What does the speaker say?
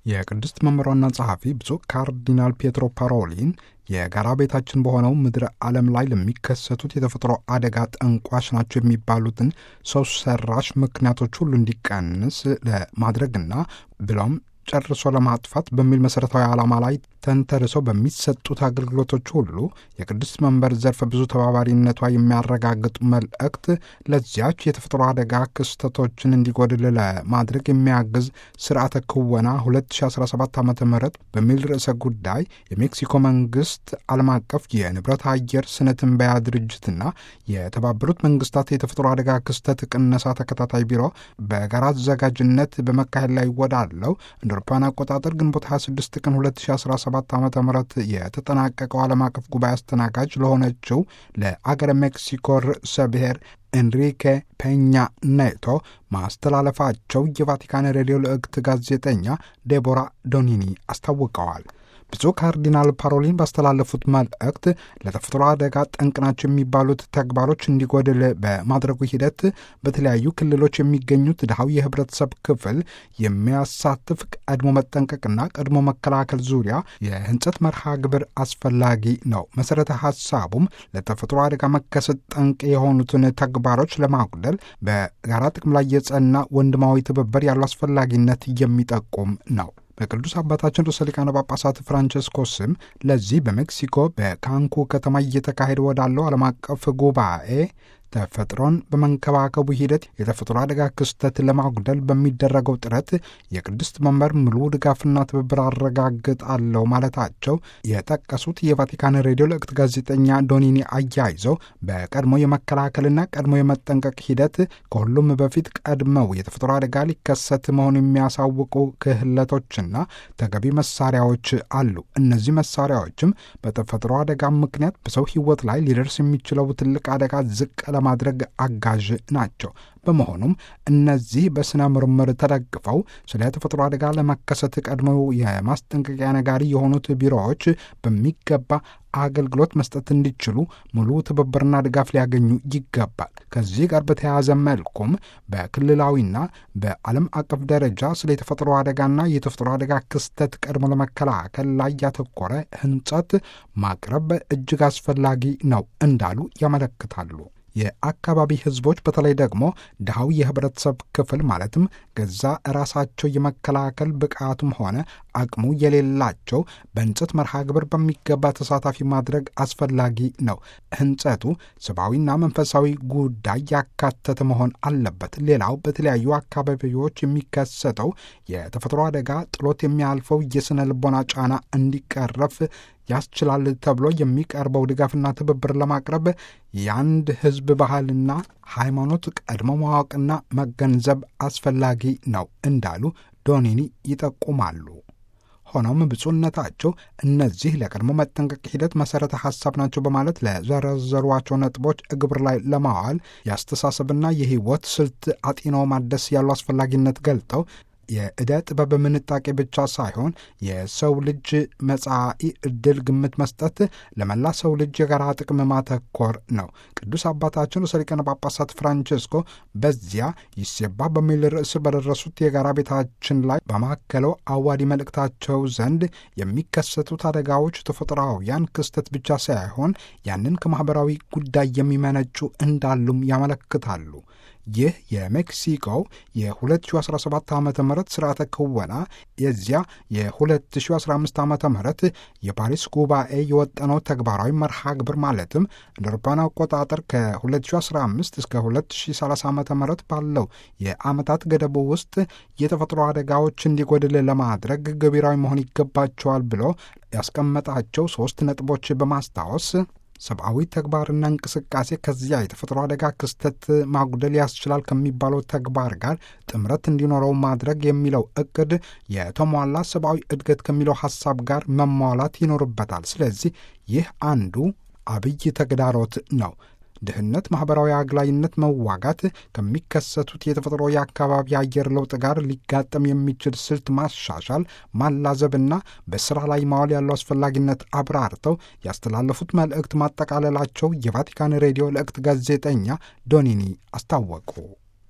የቅድስት መምህሯና ጸሐፊ ብፁዕ ካርዲናል ፔትሮ ፓሮሊን የጋራ ቤታችን በሆነው ምድረ ዓለም ላይ ለሚከሰቱት የተፈጥሮ አደጋ ጠንቋሽ ናቸው የሚባሉትን ሰው ሰራሽ ምክንያቶች ሁሉ እንዲቀንስ ለማድረግና ብሎም ጨርሶ ለማጥፋት በሚል መሠረታዊ ዓላማ ላይ ተንተርሰው በሚሰጡት አገልግሎቶች ሁሉ የቅድስት መንበር ዘርፈ ብዙ ተባባሪነቷ የሚያረጋግጥ መልእክት ለዚያች የተፈጥሮ አደጋ ክስተቶችን እንዲጎድል ለማድረግ የሚያግዝ ስርዓተ ክወና 2017 ዓ ም በሚል ርዕሰ ጉዳይ የሜክሲኮ መንግስት ዓለም አቀፍ የንብረት አየር ስነ ትንበያ ድርጅትና የተባበሩት መንግስታት የተፈጥሮ አደጋ ክስተት ቅነሳ ተከታታይ ቢሮ በጋራ አዘጋጅነት በመካሄድ ላይ ወዳለው እንደ አውሮፓውያን አቆጣጠር ግንቦት 26 ቀን 2017 ዓ ም የተጠናቀቀው ዓለም አቀፍ ጉባኤ አስተናጋጅ ለሆነችው ለአገረ ሜክሲኮ ርዕሰ ብሔር ኤንሪኬ ፔኛ ኔቶ ማስተላለፋቸው የቫቲካን ሬዲዮ ልዕክት ጋዜጠኛ ዴቦራ ዶኒኒ አስታውቀዋል። ብፁዕ ካርዲናል ፓሮሊን ባስተላለፉት መልእክት ለተፈጥሮ አደጋ ጠንቅ ናቸው የሚባሉት ተግባሮች እንዲጎድል በማድረጉ ሂደት በተለያዩ ክልሎች የሚገኙት ድሃው የህብረተሰብ ክፍል የሚያሳትፍ ቀድሞ መጠንቀቅና ቀድሞ መከላከል ዙሪያ የህንጸት መርሃ ግብር አስፈላጊ ነው። መሰረተ ሀሳቡም ለተፈጥሮ አደጋ መከሰት ጠንቅ የሆኑትን ተግባሮች ለማጉደል በጋራ ጥቅም ላይ የጸና ወንድማዊ ትብብር ያለው አስፈላጊነት የሚጠቁም ነው። በቅዱስ አባታችን ርዕሰ ሊቃነ ጳጳሳት ፍራንቸስኮስም ለዚህ በሜክሲኮ በካንኩ ከተማ እየተካሄደ ወዳለው ዓለም አቀፍ ጉባኤ ተፈጥሮን በመንከባከቡ ሂደት የተፈጥሮ አደጋ ክስተት ለማጉደል በሚደረገው ጥረት የቅድስት መንበር ሙሉ ድጋፍና ትብብር አረጋግጣለሁ ማለታቸው የጠቀሱት የቫቲካን ሬዲዮ ልዕክት ጋዜጠኛ ዶኒኒ አያይዘው በቀድሞ የመከላከልና ቀድሞ የመጠንቀቅ ሂደት ከሁሉም በፊት ቀድመው የተፈጥሮ አደጋ ሊከሰት መሆኑ የሚያሳውቁ ክህለቶችና ተገቢ መሳሪያዎች አሉ። እነዚህ መሳሪያዎችም በተፈጥሮ አደጋ ምክንያት በሰው ሕይወት ላይ ሊደርስ የሚችለው ትልቅ አደጋ ዝቅ ለማድረግ አጋዥ ናቸው። በመሆኑም እነዚህ በስነ ምርምር ተደግፈው ስለ ተፈጥሮ አደጋ ለመከሰት ቀድመው የማስጠንቀቂያ ነጋሪ የሆኑት ቢሮዎች በሚገባ አገልግሎት መስጠት እንዲችሉ ሙሉ ትብብርና ድጋፍ ሊያገኙ ይገባል። ከዚህ ጋር በተያያዘ መልኩም በክልላዊና በዓለም አቀፍ ደረጃ ስለ የተፈጥሮ አደጋና የተፈጥሮ አደጋ ክስተት ቀድሞ ለመከላከል ላይ ያተኮረ ህንጸት ማቅረብ እጅግ አስፈላጊ ነው እንዳሉ ያመለክታሉ። የአካባቢ ህዝቦች በተለይ ደግሞ ድሃው የህብረተሰብ ክፍል ማለትም ገዛ ራሳቸው የመከላከል ብቃቱም ሆነ አቅሙ የሌላቸው በህንጸት መርሃ ግብር በሚገባ ተሳታፊ ማድረግ አስፈላጊ ነው። ህንጸቱ ሰብአዊና መንፈሳዊ ጉዳይ ያካተተ መሆን አለበት። ሌላው በተለያዩ አካባቢዎች የሚከሰተው የተፈጥሮ አደጋ ጥሎት የሚያልፈው የስነ ልቦና ጫና እንዲቀረፍ ያስችላል ተብሎ የሚቀርበው ድጋፍና ትብብር ለማቅረብ የአንድ ህዝብ ባህልና ሃይማኖት ቀድሞ ማወቅና መገንዘብ አስፈላጊ ነው እንዳሉ ዶኒኒ ይጠቁማሉ። ሆኖም ብፁዕነታቸው እነዚህ ለቀድሞ መጠንቀቅ ሂደት መሠረተ ሐሳብ ናቸው በማለት ለዘረዘሯቸው ነጥቦች እግብር ላይ ለማዋል የአስተሳሰብና የህይወት ስልት አጢኖ ማደስ ያለው አስፈላጊነት ገልጠው የዕደ ጥበብ ምንጣቄ ብቻ ሳይሆን የሰው ልጅ መጻኢ ዕድል ግምት መስጠት ለመላ ሰው ልጅ የጋራ ጥቅም ማተኮር ነው። ቅዱስ አባታችን ርዕሰ ሊቃነ ጳጳሳት ፍራንቼስኮ በዚያ ይሴባ በሚል ርዕስ በደረሱት የጋራ ቤታችን ላይ በማከለው አዋዲ መልእክታቸው ዘንድ የሚከሰቱት አደጋዎች ተፈጥሯውያን ክስተት ብቻ ሳይሆን ያንን ከማኅበራዊ ጉዳይ የሚመነጩ እንዳሉም ያመለክታሉ። ይህ የሜክሲኮው የ2017 ዓ ም ስርዓተ ክወና የዚያ የ2015 ዓ ም የፓሪስ ጉባኤ የወጠነው ተግባራዊ መርሃ ግብር ማለትም እንደ አውሮፓውያን አቆጣጠር ከ2015 እስከ 2030 ዓ ም ባለው የዓመታት ገደቡ ውስጥ የተፈጥሮ አደጋዎች እንዲጎድል ለማድረግ ገቢራዊ መሆን ይገባቸዋል ብሎ ያስቀመጣቸው ሶስት ነጥቦች በማስታወስ ሰብአዊ ተግባርና እንቅስቃሴ ከዚያ የተፈጥሮ አደጋ ክስተት ማጉደል ያስችላል ከሚባለው ተግባር ጋር ጥምረት እንዲኖረው ማድረግ የሚለው እቅድ የተሟላ ሰብአዊ እድገት ከሚለው ሐሳብ ጋር መሟላት ይኖርበታል። ስለዚህ ይህ አንዱ አብይ ተግዳሮት ነው። ድህነት፣ ማኅበራዊ አግላይነት መዋጋት ከሚከሰቱት የተፈጥሮ የአካባቢ አየር ለውጥ ጋር ሊጋጠም የሚችል ስልት ማሻሻል፣ ማላዘብና በሥራ ላይ ማዋል ያለው አስፈላጊነት አብራርተው ያስተላለፉት መልእክት ማጠቃለላቸው የቫቲካን ሬዲዮ ልዕክት ጋዜጠኛ ዶኒኒ አስታወቁ።